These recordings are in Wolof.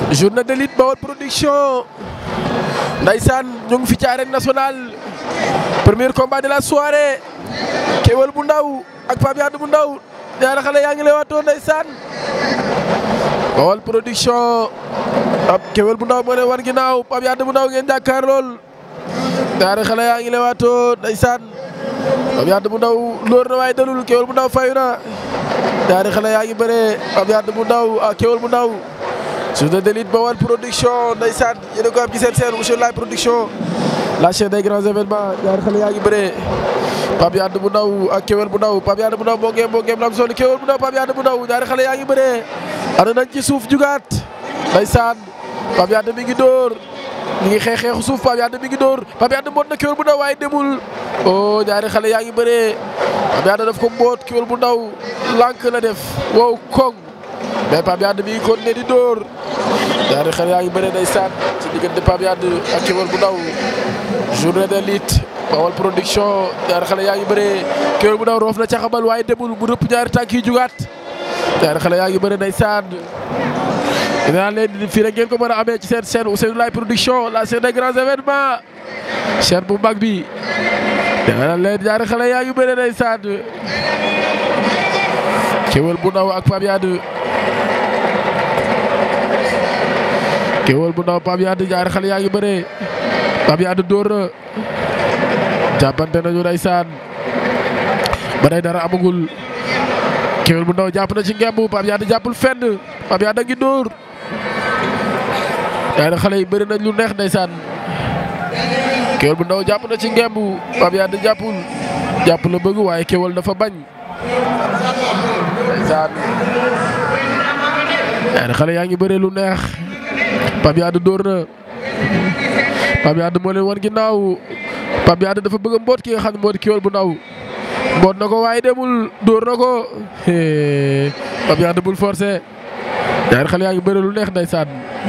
journée de lutte Baol production ndaysaan ñu ngi fi ci arène nationale premier combat de la soirée Keweul bu ndaw ak Pape Yade bu ndaw ñaari xale yaa ngi lay waatoo ndaysaan Baol production ab Keweul bu ndaw moo leen war ginnaaw Pape Yade bu ndaw ngeen jàkkaar lool ñaari xale yaa ngi lay waatoo ndaysaan Pape Yade bu ndaw lóor na waaye dalul Keweul bu ndaw fayu na ñaari xale yaa ngi bëree Pape Yade bu ndaw ak Keweul bu ndaw journée de lutte Baol production ndeysaan yéen a ko am ci seen seen monsieur Laye production la chaîne des grands événements ñaari xale yaa ngi bëree Pape Yade bu ndaw ak Keweul bu ndaw Pape Yade bu ndaw moo ngeem moo ngeem lam soli Keweul bu ndaw Pape Yade bu ndaw ñaari xale yaa ngi bëree ana nañ ci suuf jugaat ndeysaan Pape Yade mi ngi dóor mi ngi xeex xeexu suuf Pape Yade mi ngi dóor Pape Yade mboot na Keweul bu ndaw waaye demul oh ñaari xale yaa ngi bëree Pape Yade daf ko mboot Keweul bu ndaw lànk la def wow koŋ mais Pape Yade mi ngi continué di dóor ñaari xale yaa ngi bëre ndeysaan ci diggante Pape Yade ak Keweul bu ndaw journée de lutte Baol production ñaari xale yaa ngi bëre Keweul bu ndaw roof na caxabal waaye demul mu rëpp ñaari tànk yi jugaat ñaari xale yaa ngi bëre ndeysaan dinaa leen fii rek ngeen ko mën a amee ci seen chaîne Ousseynou Laye production la chaîne des grands événements chaîne bu mag bi dinaa leen ñaari xale yaa ngi bëre ndeysaan Keweul bu ndaw ak Pape Yade Keweul bu ndaw Pape Yade ñaari xale yaa ngi bëree Pape Yade dóor na jàppante nañu ndeysaan ba day dara amagul Keweul bu ndaw jàpp na ci ngemb Pape Yade jàppul fenn Pape Yade a ngi dóor ñaari xale yi bëri nañ lu neex ndeysaan Keweul bu ndaw jàpp na ci ngemb Pape Yade jàppul jàpp la bëgg waaye Keweul dafa bañ ndeysaan ñaari xale yaa ngi bëree lu neex Pape Yade dóor na Pape Yade moo leen wan ginnaaw Pape Yade dafa bëgg a mboot ki nga xam ne moo di Keweul bu ndaw mboot na ko waaye demul dóor na ko Pape Yade bul forcé ñaari xale yaa ngi bëree lu neex ndeysaan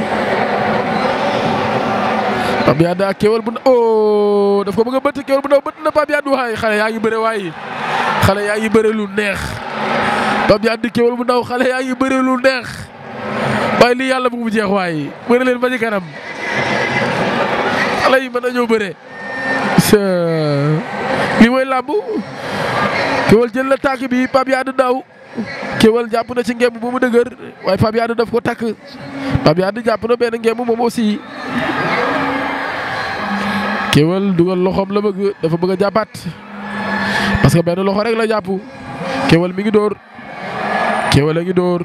Pape Yade ak Keweul bu ndaw oh daf ko bëgg a bëtt Keweul bu ndaw bëtt na Pape Yade waaye xale yaa ngi bëree waaye xale yaa ngi bëree lu neex Pape Yade Keweul bu ndaw xale yaa ngi bëree lu neex. waaye lii yàlla bu mu jeex waaye bëri leen ba ci kanam xale yi mën nañoo bëre lii mooy làmb Keweul jël la tànk bi Pape Yade daw Keweul jàpp na ci ngemb bu mu dëgër waaye Pape Yade daf ko takk Pape Yade jàpp na benn ngemb moom aussi Keweul dugal loxoom la bëgg dafa bëgg a jàppaat parce que benn loxo rek la jàpp Keweul mi ngi dóor Keweul a ngi dóor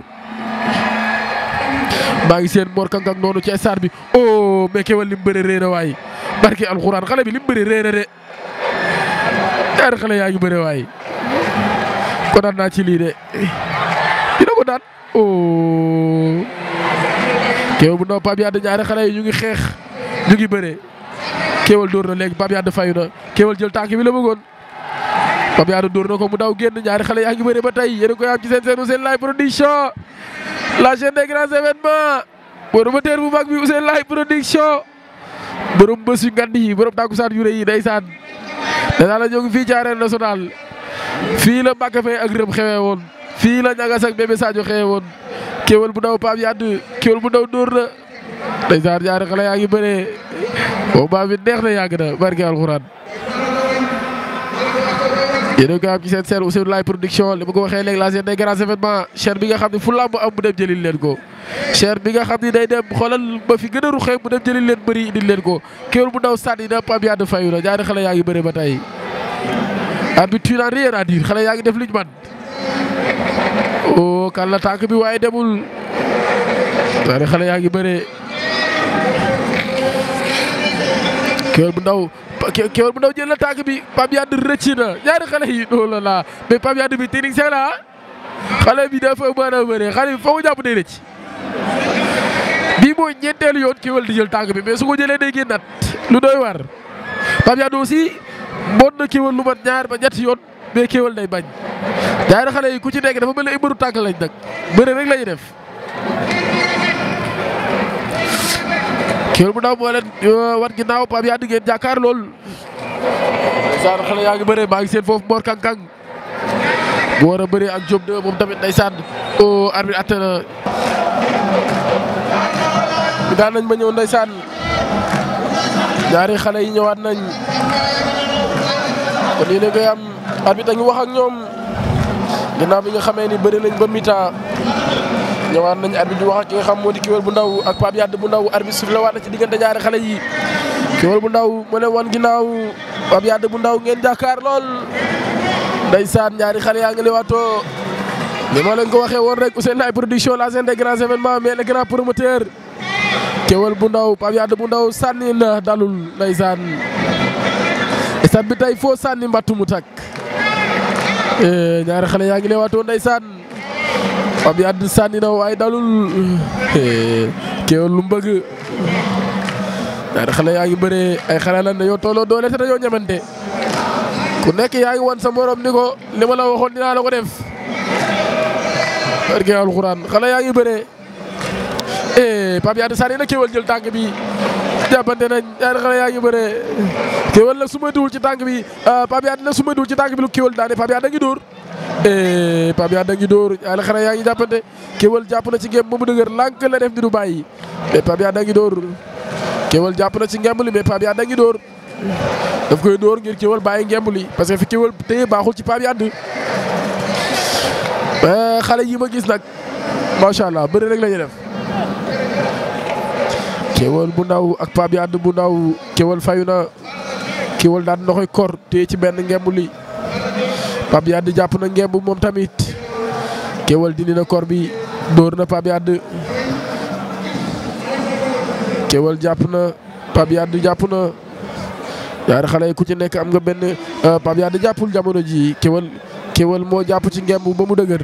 maa ngi seen Mor Kankang noonu ci stade bi oh mais Keweul lim bëre réer waay barki alxuraan xale bi lim bëre réer de ñaari xale yaa ngi bëre waay kontaan naa ci lii de dina ko daan oh Keweul bu ndaw Pape Yade ñaari xale yi ñu ngi xeex ñu ngi bëre Keweul dóor na léegi Pape Yade fayu na Keweul jël tànk bi la bëggoon Pape Yade dóor na ko mu daw génn ñaari xale yaa ngi bëre ba tey yéen a koy am ci seen seen Ousseynou Laye production la chaîne des grands événements promoteur bu mag bi Ousseynou Laye production borom bés yu ngand yi borom tàkkusaan yu rëy yi ndeysaan danaa la ñoo ngi fii ci arène nationale fii la Mbacke Faye ak Rëm xewee woon fii la ñagas ak bébé Sadio xewee woon Keweul bu ndaw Pape Yade Keweul bu ndaw dóor na ndeysaan ñaari xale yaa ngi bëree combat bi neex na yàgg na barke alxuraan yéen a ko am ci seen seen Ousseynou Laye production li ma ko waxee léegi la chaîne des grands événements chaîne bi nga xam ne fu làmb am mu dem jëlil leen ko chaîne bi nga xam ne day dem xoolal ba fi gën a ruxee mu dem jëlil leen bëri indil leen ko Keweul bu ndaw sànni na Pape Yade fayu na ñaari xale yaa ngi bëre ba tey arbitre tu n'as rien à dire xale yaa ngi def liñ man oh kan la tànk bi waaye demul ñaari xale yaa ngi bëre Keweul bu ndaw Keweul bu ndaw jël na tànk bi Pape Yade rëcc na ñaari xale yi loolu la la mais Pape Yade bi technicien la xale bi dafa mën a bëre xale bi foo mu jàpp day rëcc bii mooy ñeenteelu yoon Keweul di jël tànk bi mais su ko jëlee day génnaat lu doy war Pape Yade aussi mboot na Keweul lu mat ñaar ba ñetti yoon mais Keweul day bañ ñaari xale yi ku ci nekk dafa mel ni ay mbëru tànk lañ nag bëre rek lañuy def Keweul bu ndaw moo leen war ginnaaw Pape Yade ngeen jàkkaar lool ndeysaan xale yaa ngi bëre maa ngi seen foofu Mor Kankang bu war a bëre ak Diop de moom tamit ndeysaan o arbitre atte na mi daan nañ ba ñëw ndeysaan ñaari xale yi ñëwaat nañ kon yéen a koy am arbitre a ngi wax ak ñoom ginnaaw bi nga xamee ni bëri nañ ba mi-temps ñëwaat nañ arbitre di wax ak ki nga xam moo di Keweul bu ndaw ak Pape Yade bu ndaw arbitre sifflé waat na ci diggante ñaari xale yi Keweul bu ndaw mu ne woon ginnaaw Pape Yade bu ndaw ngeen jàkkaar lool ndeysaan ñaari xale yaa ngi lewaatoo ni ma leen ko waxee woon rek Ousseynou Laye production la scène des grands événements mais le grand promoteur Keweul bu ndaw Pape Yade bu ndaw sànni na dalul ndeysaan stade bi tey foo sànni mbattu mu tak ñaari xale yaa ngi lewaatoo ndeysaan Pape Yade sànni na waaye dalul Keweul lu mu bëgg ñaari xale yaa ngi bëree ay xale lan dañoo tolloo doole te dañoo ñamante ku nekk yaa ngi wan sa morom ni ko li ma la waxoon dinaa la ko def barke alxuraan xale yaa ngi bëree Pape Yade sànni na Keweul jël tànk bi jàppante nañ ñaari xale yaa ngi bëree Keweul nag su ma duwul ci tànk bi Pape Yade nag su ma duwul ci tànk bi lu Keweul daane Pape Yade a ngi dóor Pape Yade a ngi dóor ñaari xale yaa ngi jàppante Keweul jàpp na ci ngem ba mu dëgër lànk la def di du bàyyi mais Pape Yade a ngi dóor Keweul jàpp na ci ngemb li mais Pape Yade a ngi dóor daf koy dóor ngir Keweul bàyyi ngemb li parce que fi Keweul téye baaxul ci Pape Yade xale yi ma gis nag macha allah bëri rek la ñuy def Keweul bu ndaw ak Pape Yade bu ndaw Keweul fayu na Keweul daan na koy kor téye ci benn ngemb li Pape Yade jàpp na ngemb moom tamit Keweul dindi na kor bi dóor na Pape Yade Keweul jàpp na Pape Yade jàpp na ñaari xale yi ku ci nekk am nga benn Pape Yade jàppul jamono ji Keweul Keweul moo jàpp ci ngemb ba mu dëgër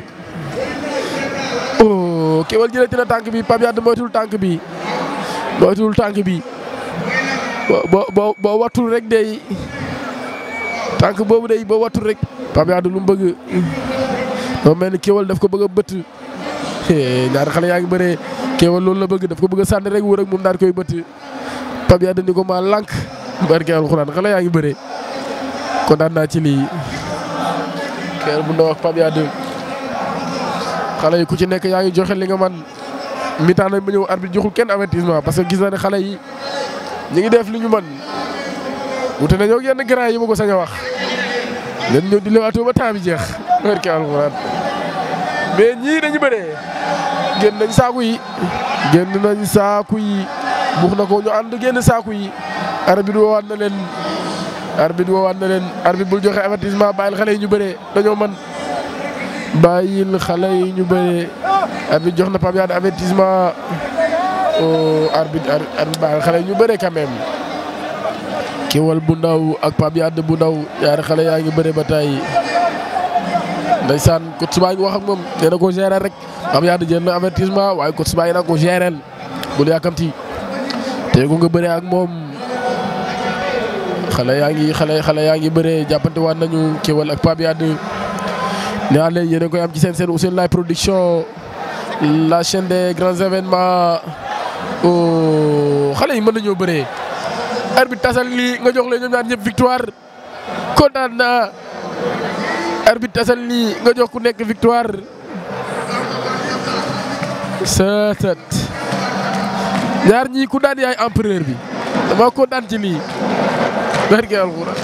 oh Keweul jëlati na tànk bi Pape Yade moytul tànk bi moytul tànk bi boo boo boo wattul rek day tànk boobu day boo wattul rek Pape Yade lu mu bëgg moo mel ni Keweul daf ko bëgg a bëtt ñaari xale yaa ngi bëree Keweul loolu la bëgg daf ko bëgg a sànni rek wër ak moom daal koy bëtt Pape Yade ni ko maa lànk barke alxuraan xale yaa ngi bëree kontaan naa ci lii Keweul bu ndaw ak Pape Yade xale yi ku ci nekk yaa ngi joxe li nga man mi-temps nañ ba ñëw arbitre joxul kenn avertissement parce que gis na ne xale yi ñu ngi def li ñu mën wute nañoo ak yenn grand yi ma ko sañ a wax leen ñëw di lewaatoo ba temps bi jeex barke alxuraan mais ñii dañu bëree génn nañ saaku yi génn nañ saaku yi buux na ko ñu ànd génn saaku yi arbitre woowaat na leen arbitre woowaat na leen arbitre bul joxe avertissement bàyyil xale yi ñu bëree dañoo mën bàyyil xale yi ñu bëree arbitre jox na Pape Yade avertissement arbitre arbitre bàyyil xale yi ñu bëree quand même Keweul bu ndaw ak Pape Yade bu ndaw ñaari xale yaa ngi bëree ba tey ndeysaan coach baa ngi wax ak moom nee na ko gérer rek Pape Yade jël na avertissement waaye coach baa ngi naan ko gérer bul yàkkamti te ko nga bëree ak moom xale yaa ngi xale xale yaa ngi bëree jàppante waat nañu Keweul ak Pape Yade nee naa leen yéen a koy am ci seen seen Ousseynou Laye production la chaîne des grands événements xale yi mën nañoo bëree. arbitre tasal lii nga jox leen ñoom ñaar ñëpp victoire kontaan naa arbitre tasal lii nga jox ku nekk victoire sëtët ñaar ñii ku daan yaay empereur bi dama kontaan ci lii barke alxuraan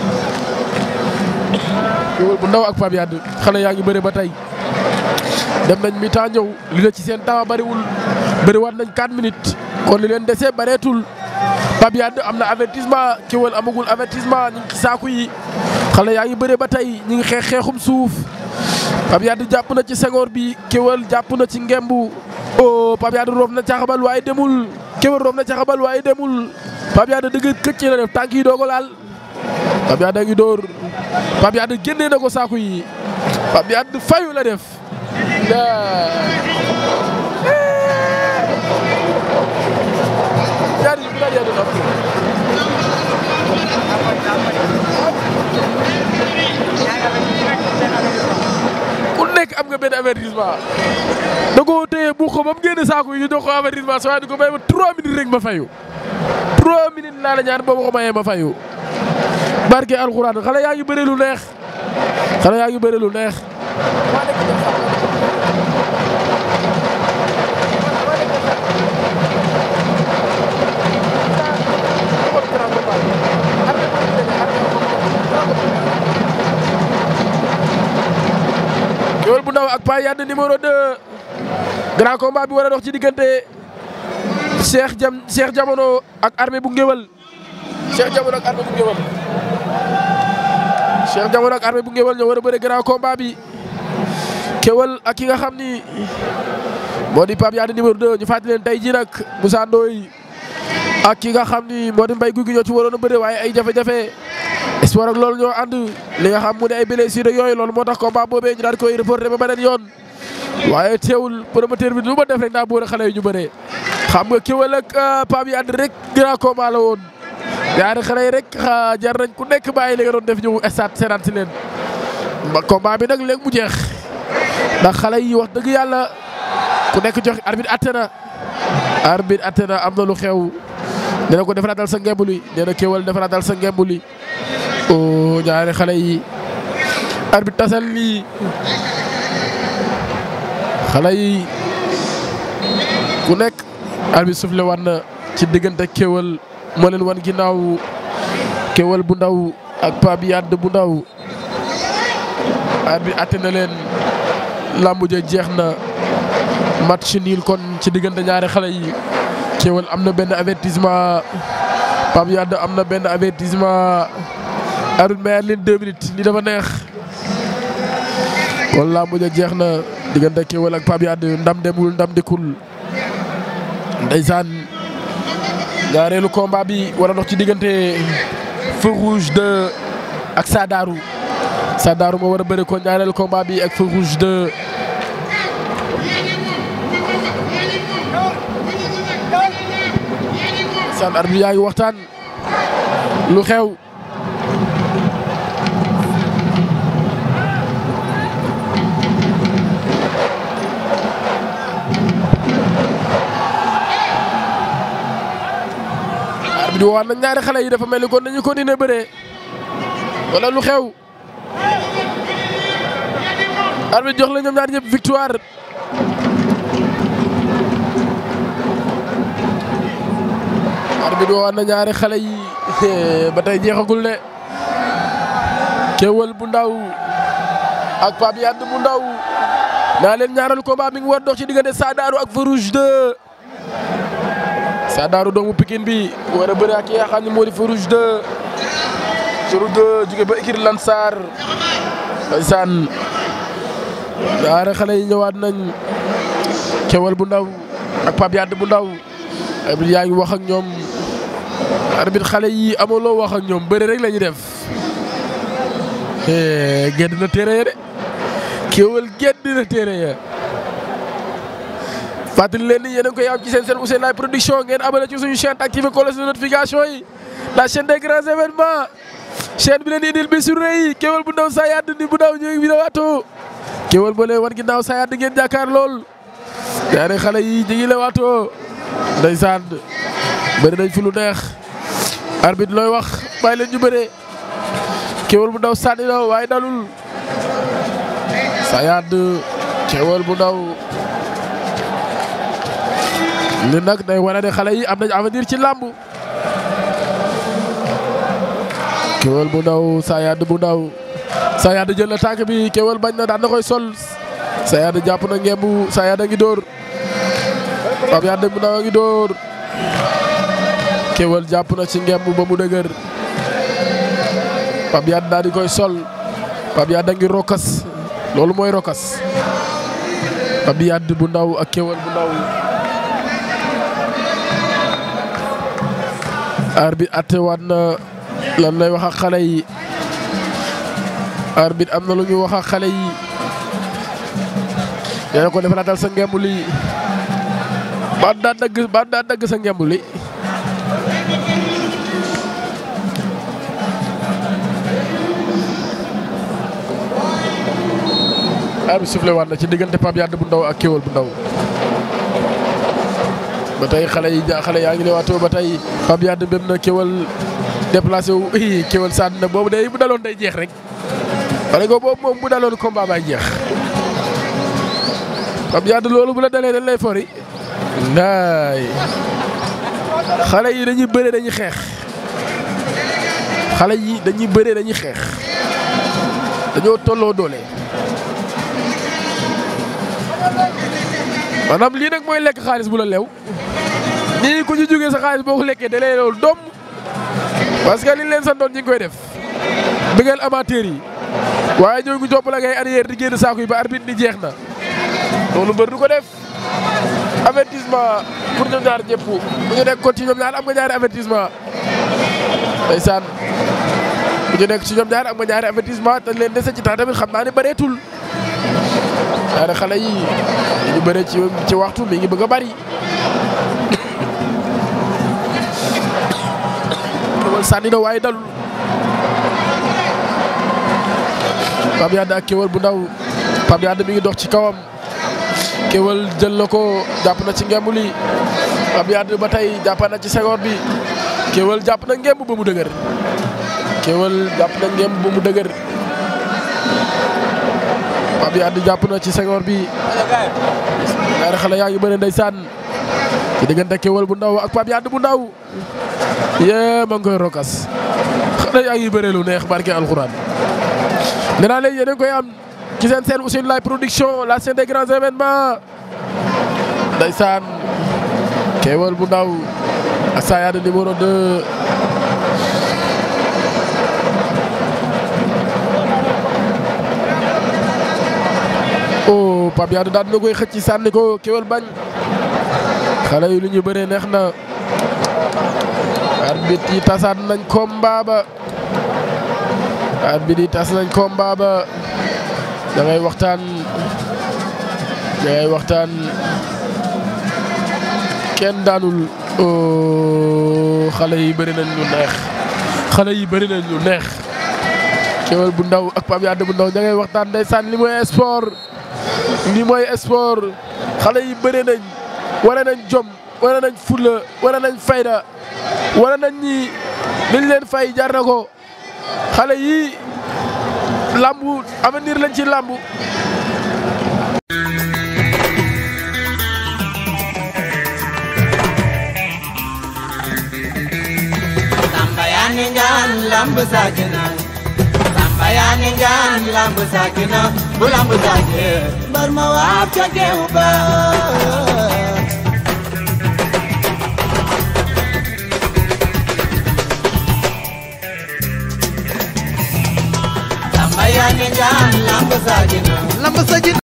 Keweul bu ndaw ak Pape Yade xale yaa ngi bëre ba tey dem nañ mi temps ñëw li la ci seen temps bariwul bëriwaat nañ 4 minutes kon li leen dese bareetul Pape Yade am na avertissement Keweul amagul avertissement ñu ngi ci saaku yi xale yaa ngi bëre ba tey ñu ngi xeex xeexum suuf Pape Yade jàpp na ci sengoor bi Keweul jàpp na ci ngembu oh Pape Yade roof na caxabal waaye demul Keweul roof na caxabal waaye demul Pape Yade dëgg këcc la def tànk yi doo ko laal Pape Yade a ngi dóor Pape Yade génnee na ko saaku yi Pape Yade fayu la def ñaari yi bu daan yàgg ku nekk am nga benn avertissement da koo téye bu ko ba mu génne saako yi ñu jox ko avertissement soo di ko may ma 3 minutes rek ma fayu 3 minutes laa la ñaan boo ma ko mayee ma fayu barke alxuraan xale yaa ngi bëre lu neex xale yaa ngi bëre lu neex. Pape Yade numéro 2 grand combat bi war a dox ci diggante Cheikh Jam Cheikh Jamono ak armée bu ngéwal Cheikh Jamono ak armée bu ngéwal Cheikh Jamono ak armée bu ngéwal ñoo war a bëre grand combat bi kéwal ak ki nga xam ni moo di Pape Yade numéro 2 ñu fàttali leen tey jii nag Moussa Ndoye ak ki nga xam ni moo di mbay guy gi ñoo ci waroon a bëre waaye ay jafe-jafe espoir ak loolu ñoo ànd li nga xam mu ne ay blessure yooyu loolu moo tax combat boobee ñu daal koy reporté ba beneen yoon waaye teewul promoteur bi lu ma def rek daa boole xale yu ñu bëree xam nga kéwal ak Pape Yade rek grand combat la woon ñaari xale yi rek jar nañ ku nekk bàyyi li nga doon def ñëw stade seetaan si leen ba combat bi nag léegi mu jeex ndax xale yi wax dëgg yàlla ku nekk jox arbitre atte na arbitre atte na am na lu xew nee na ko defaraatal sa ngemb li nee na kéwal defaraatal sa ngemb li o ñaari xale yi arbitre tasal lii xale yi ku nekk arbitre soufflé wan na ci diggante kéwal moo leen wan ginnaaw kéwal bu ndaw ak Pape Yade bu ndaw arbitre atte na leen lambu ja jeex na match nul kon ci diggante ñaari xale yi kéwal am na benn avertissement Pape Yade am na benn avertissement arbitre mayaat leen deux minutes li dafa neex kon lambu ja jeex na diggante kéwal ak Pape Yade ndam demul ndam dikkul ndeysaan ñaareelu combat bi war a dox ci diggante Feu Rouge 2 ak Sadaru Sadaru moo war a bëre ko ñaareelu combat bi ak Feu Rouge 2 san arbitre yaa ngi waxtaan lu xew arbitre waxaat na ñaari xale yi dafa mel ni kon dañu continuer bëree wala lu xew arbitre jox la ñoom ñaar ñëpp victoire arbitre waxaat na ñaari xale yi ba tey jeexagul ne kéwal bu ndaw ak Pape Yade bu ndaw naa leen ñaaral combat mi ngi war dox ci diggante Sadaru ak Feu Rouge 2 Sadaru doomu Pikine bi war a bëri ak ki nga xam ne moo di Feu Rouge 2 Feu Rouge 2 jóge ba écurie Lansar ndeysaan ñaari xale yi ñëwaat nañ kéwal bu ndaw ak Pape Yade bu ndaw arbitre yaa ngi wax ak ñoom arbitre xale yi amaloo wax ak ñoom bëri rek la ñuy def gedd na téere ya de kéwal gedd na téere ya fàttali leen ni yéen a ngi koy am ci seen seen Ousseyn Laye production ngeen abonné ci suñu chaîne activé cloche de notification yi la chaîne des grands événements chaîne bi leen indil bi sur yi kéwal bu ndaw Sayad ni bu ndaw ñu ngi waatoo kéwal ba leen wan ginnaaw Sayad ngeen jàkkaar lool ñaari xale yi ñu ngi la waatoo ndeysaan bëri nañ fi lu neex arbitre looy wax bàyyi leen ñu bëree kéwal bu ndaw sànni na waaye dalul Sayad kéwal bu ndaw li nag day wane ne xale yi am nañ avenir ci làmb kéwal bu ndaw Sayad bu ndaw Sayad jël na tànk bi kéwal bañ na daan na koy sol Sayad jàpp na ngembu Sayad a ngi dóor Pape Yade bu ndaw a ngi dóor kéwal jàpp na ci ngemb ba mu dëgër Pape Yade daal di koy sol Pape Yade a ngi rokas loolu mooy rokas Pape Yade bu ndaw ak kéwal bu ndaw arbitre atte waat na lan lay wax ak xale yi arbitre am na lu ñu wax ak xale yi nee na ko defaraatal sa ngemb li baat daa dagg baat daa dagg sa ngemb li arbitre soufflé waat na ci diggante Pape Yade bu ndaw ak kéwal bu ndaw ba tey xale yi xale yaa ngi ne waatoo ba tey Pape Yade dem na kéwal déplacé wu kéwal sànni na boobu day bu daloon day jeex rek pare ko boobu moom bu daloon combat bay jeex Pape Yade loolu bu la dalee dañ lay fori ndaay xale yi dañuy bëre dañuy xeex xale yi dañuy bëre dañuy xeex dañoo tolloo doole maanaam lii nag mooy lekk xaalis bu la lew nii ku ci jógee sa xaalis boo ko lekkee da lay loolu doom parce que liñ leen santoon ñi ngi koy def bëggal amateur yi waaye ñoo ngi topp la ngay arrière di génn saako yi ba arbitre ni jeex na loolu mbër du ko def avertissement pour ñoom ñaar ñëpp bu ñu nekk kon ci ñoom ñaar am nga ñaari avertissement ndeysaan bu ñu nekk ci ñoom ñaar am nga ñaari avertissement te leen dese ci temps tamit xam naa ne bëreetul ñaari xale yi ñu bëree ci ci waxtu mi ngi bëgg a bari Kéwél sànni na waaye dalul Pape Yade ak Kéwél bu ndaw Pape Yade mi ngi dox ci kawam Kéwél jël na ko jàpp na ci ngemb li Pape Yade ba tey jàpp na ci seconde bi Kéwél jàpp na ngemb ba mu dëgër Kéwél jàpp na ngemb ba mu dëgër Pape Yade jàpp na ci seconde bi ñaari xale yaa ngi bëre ndeysaan ci diggante Kéwél bu ndaw ak Pape Yade bu ndaw yee ma ngi koy rokas xale yaa ngi bëre lu neex barke alxuraan nee naa leen yéen a ngi koy am ci seen seen Ousseynou Laye production la scène des grands événements ndeysaan Kéwél bu ndaw ak Sa Yade numéro 2 oh Pape Yade daal dina koy xëcc sànni ko Kéwél bañ xale yi lu ñu bëree neex na arbitre yi tasaat nañ combat ba arbitre yi tas nañ combat ba da ngay waxtaan da ngay waxtaan kenn daanul xale yi bëri nañ lu neex xale yi bëri nañ lu neex Kéwél bu ndaw ak Pape Yade bu ndaw da ngay waxtaan ndeysaan li mooy sport li mooy sport xale yi bëri nañ wane nañ jom wane nañ fulla wane nañ fayda wane nañ ñi liñ leen fay jar na ko xale yi lambu avenir lañ ci lambu Samba yaa ni ngaan lamb saakina Samba yaa ni ngaan lamb saakina bu lamb saakee mbar ma waab ca geew ba Samba yaa ni ngaan lamb saakina lamb sa ji